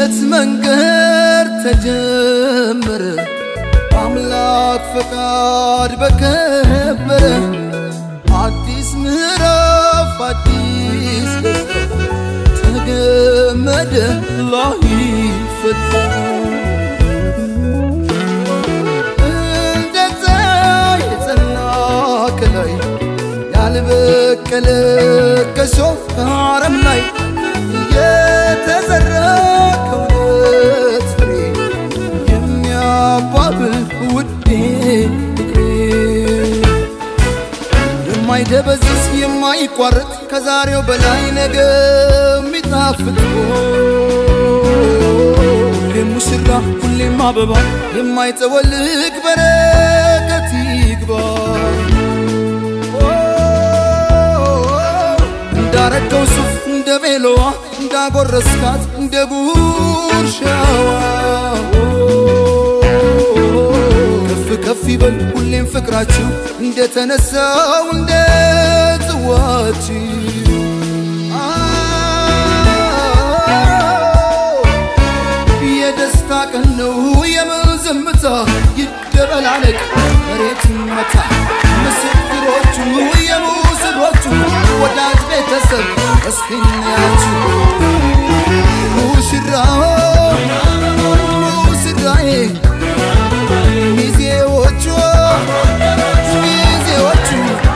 የልጅነት መንገድ ተጀመረ አምላክ ፈቃድ በከበረ አዲስ ምዕራፍ አዲስ ደስታ ተገመደ ላይፈታ እንደ ፀሐይ የጸና ከላይ ያልበቀለ ከሾህ ከአረም ላይ የተዘራ ከእውነት ፍሬ የሚያባብል ውዴ ፍቅሬ የማይደበዝዝ የማይቋረጥ ከዛሬው በላይ ነገ የሚጣፍጥ ሁሌም ሙሽራ ሁሌም አበባ የማይጠወልግ በረከት ይግባ እንዳረገው ሱፍ እንደ ቤሎዋ እንዳጎረስካት እንደ ጉርሻዋ ከፍ ከፍ ይበል ሁሌም ፍቅራችሁ እንደተነሳው እንደ ጽዋችሁ የደስታ ቀን ነው የምን ዝምታ ይደበላለቅ መሬት መታ ምስክሮቹ የሙስሮቹ ወዳጅ ቤተሰብ እስክናያችሁ ሙሽራው ሙሽራዬ ሚዜዎቹ ሚዜዎቹ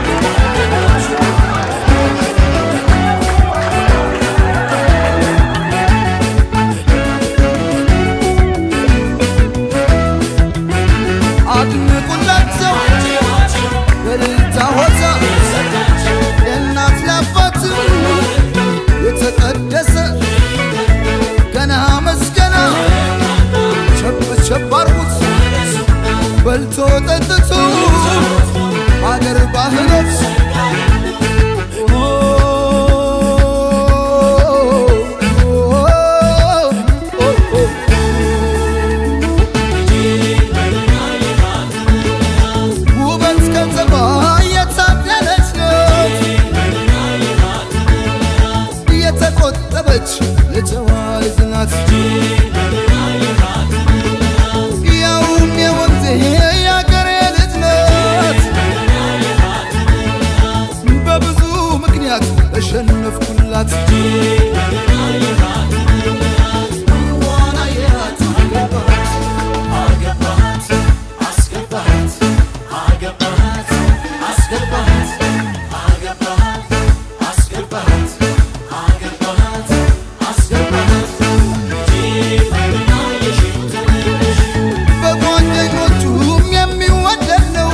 አድንቁላቸው በልልታ ሆታ ለእናት ለአባት የተቀደሰ ገና መስገና ቸብ ቸብ አርጉት በልቶ ጠጥቶ አገር ባህሎች ውበት ከተማ የታደለች ናት የተቆጠበች የጨዋ ልጅ ናት ያውም የወንዜ የአገሬ ልጅ ናት በብዙ ምክንያት ተሸነፍኩላት ዋና የት አገባት አስገባት አገባት አስገባት አገባት አስገባት አገባት አስገባት በጓደኞቹም የሚወደድ ነው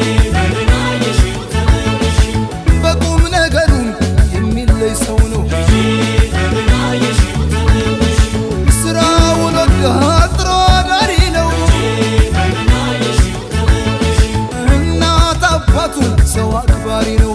በቁም ነገሩም የሚለይ ሰው ነው ስራውን ወዳድ ጥሩ አዳሪ ነው እናት አባቱን ሰው አክባሪ ነው